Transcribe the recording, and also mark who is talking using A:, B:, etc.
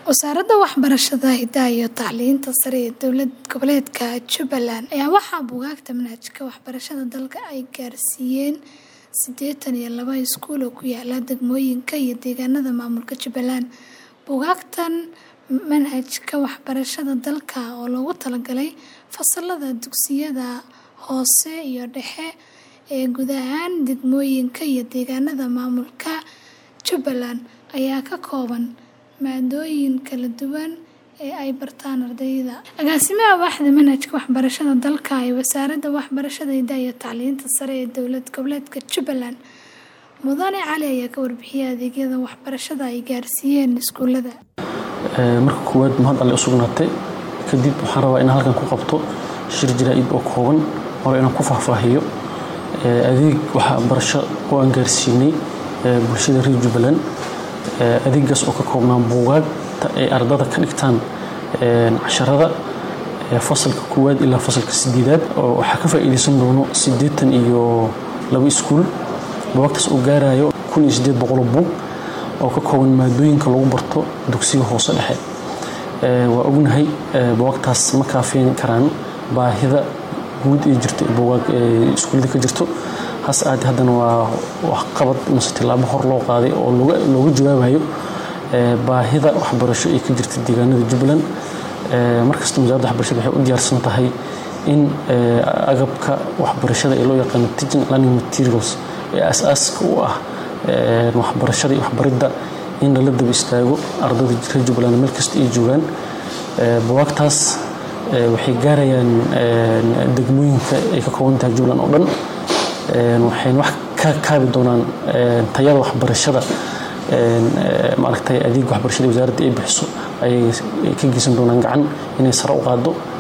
A: Wasaaradda Waxbarashada, Hidaha iyo Tacliinta Sare ee Dowlad Goboleedka Jubbaland ayaa waxaa buugaagta manhajka waxbarashada dalka ay gaarsiiyeen siddeetan iyo laba iskuul oo ku yaala degmooyinka iyo deegaanada maamulka Jubbaland. Buugaagtan manhajka waxbarashada dalka oo loogu talagalay fasallada dugsiyada hoose iyo dhexe ee guud ahaan degmooyinka iyo deegaanada maamulka Jubbaland ayaa ka kooban maadooyin kala duwan ee ay bartaan ardayda. Agaasimaha Waaxda Manhajka Waxbarashada Dalka ee Wasaaradda Waxbarashada, Hidaha iyo Tacliinta Sare ee Dowlad Goboleedka Jubbaland, Mudane Cali ayaa ka warbixiyay adeegyada waxbarashada ay gaarsiiyeen iskuulada.
B: Marka koowaad mahad alle u sugnaatay kadib waxaan rabaa inaan halkan ku qabto shir jaraa'id oo kooban hore inaan ku faahfaahiyo adeeg waxbarasho oo aan gaarsiinay bulshada reer Jubbaland adeegaas oo ka koobnaa buugaagta ay ardada ka dhigtaan casharada fasalka koowaad ilaa fasalka sideedaad oo waxaa ka faa'iideysan doono siddeetan iyo laba iskuul buugaagtaas oo gaarayo kun iyo siddeed boqol oo buug oo ka kooban maadooyinka lagu barto dugsiga hoose dhexe waa ognahay buugaagtaas ma kaafin karaan baahida guud ee jirta buugaag iskuullada ka jirto hase ahaatee haddana waa waxqabad mase tillaabo hor loo qaaday oo looga jawaabayo baahida waxbarasho ee ka jirta deegaanada Jubbaland markasta wasaaradda waxbarashada waxay u diyaarsan tahay in agabka waxbarashada ee loo yaqaano teaching learning materials ee aasaaska u ah waxbarashada iyo waxbaridda in lala daba istaago ardayda reer Jubbaland meel kasta ay joogaan buugaagtaas waxay gaarayaan degmooyinka ay ka kooban tahay Jubbaland oo dhan waxayna wax ka kaabi doonaan tayada waxbarashada maaragtay adeeg waxbarashada wasaaradda ay bixiso ayay ka geysan doonaan gacan inay sare u qaaddo